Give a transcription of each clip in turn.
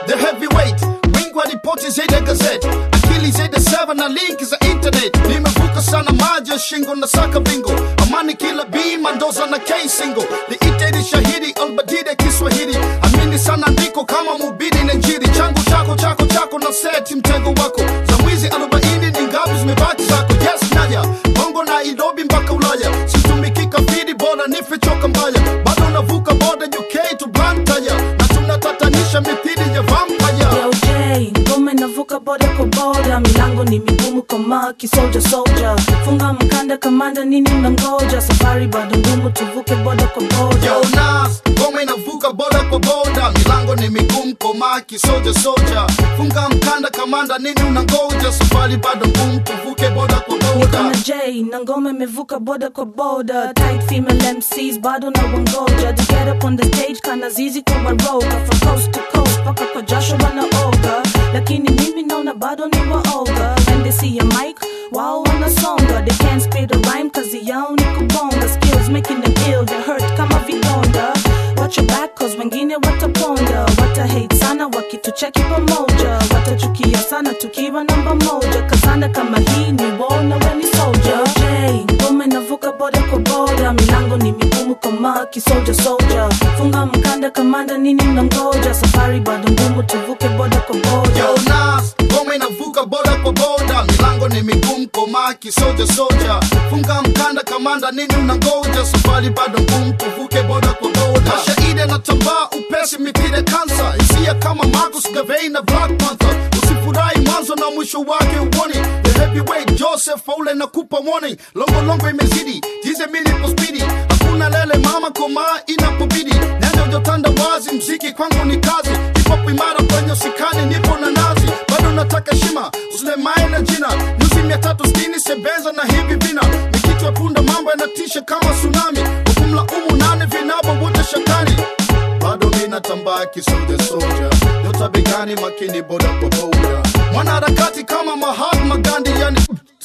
the heavyweight wingi wa ripoti zaidi ya gazeti akili zaidi ya seva na linki za internet nimevuka sana maji ya shingo na saka bingo amani kila bima ndoza na k single liiteni shahidi albadide kiswahili amini sana ndiko kama mubidi na njiri changu chako chako chako na seti mtego wako za mwizi arobaini ni ngapi zimebaki zako yes naja bongo na idobi mpaka ulaya situmikika fidi bora nife choka mbaya bado navuka boda uk to blantaya na tunatatanisha mithili ya vampire Yo J, ngome navuka boda kwa boda, milango ni migumu kama kisoja soja. Funga mkanda kamanda, nini mnangoja? Safari bado ngumu, tuvuke boda kwa boda. Yo Nas, ngoma inavuka boda kwa boda, milango ni migumu komaki soja soja. Funga mkanda kamanda, nini unangoja? Safari bado ngumu, tuvuke boda kwa Niko boda. na J, na ngome imevuka boda kwa boda. Tight female MCs bado na wangoja. To get up on the stage kana zizi kwa waroga. From coast to coast paka kwa jasho wanaoga. Lakini mimi naona bado ni waoga. When they see a mic, wao wanasonga. They can't spit a rhyme kazi yao ni kubonga. Skills making them ill, they hurt kama vidonda. Watch your back cause wengine wataponda. Wata hate sana wakitucheki pamoja. Watachukia sana tukiwa namba moja. Kazana kama hii ni war na we ni soldier. J, ngome navuka boda kwa boda. Milango ni migumu kama kisoja soja. Funga mkanda kamanda, nini mnangoja? Safari bado ngumu, tuvuke boda kwa boda. Yo Nas, ngoma inavuka boda kwa boda, milango ni migumu komaki soja soja. Funga mkanda kamanda, nini unangoja? Safari bado ngumu, tuvuke boda kwa boda. Mashahidi anatambaa upesi mithile kansa, hisia kama Marcus Garvey na Black Panther. Usifurahi mwanzo na mwisho wake uone. The heavyweight Joseph Faule na kupa warning, longo longo imezidi, jize mili po spidi. Hakuna lele mama koma inapobidi, nenda ujotanda wazi, mziki kwangu ni kazi. Hip hop imara kwenye usikani, nipo na nazi, bado nataka shima, usilemae na jina. Nyuzi mia tatu sitini sebenza na hivi vina, ni kichwa punda, mambo yanatisha kama tsunami. Hukumlaumu nane vinabo wote shakani bado mina tambaa kisoja soja nyota begani makini boda kwa boda mwanaharakati kama Mahatma Gandhi yani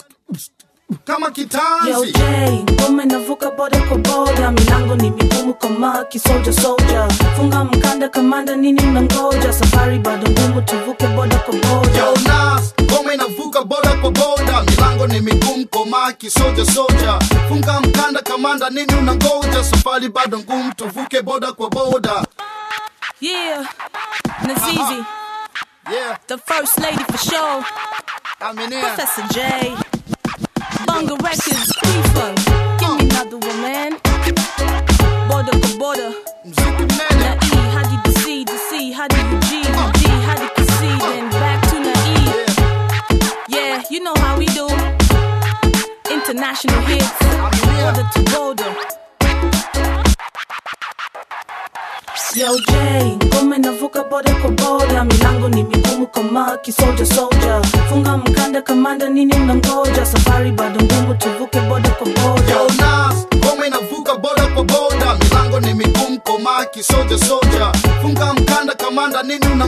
kama Yo kitanzi J, ngome navuka boda kwa boda, milango ni migumu kama kisoja soja. Funga mkanda kamanda, nini mnangoja? Safari bado ngumu, tuvuke boda kwa boda. Yo Nas, ngoma inavuka boda kwa boda, milango ni migumu komaki soja soja. Funga mkanda kamanda, nini unangoja? Safari bado ngumu, tuvuke boda kwa boda. Yeah, Nazizi, Yeah, the first lady for sure. I'm in here. Professor J, Bunga Records, P-Funk. Give me another one, man. Boda kwa boda. Mziki Na mnene. E, hadi the C, the C, hadi the G, the G, hadi the C, then back to the E. Yeah, Yeah, you know how we do. International hits, border to border. Yo J, ngome navuka boda kwa boda, milango ni migumu kama kisoja soja. Funga mkanda kamanda, nini mnangoja? Safari bado ngumu, tuvuke boda kwa boda. Yo Nas, ngoma inavuka boda kwa boda, milango ni migumu komaki soja soja. Funga mkanda kamanda, nini una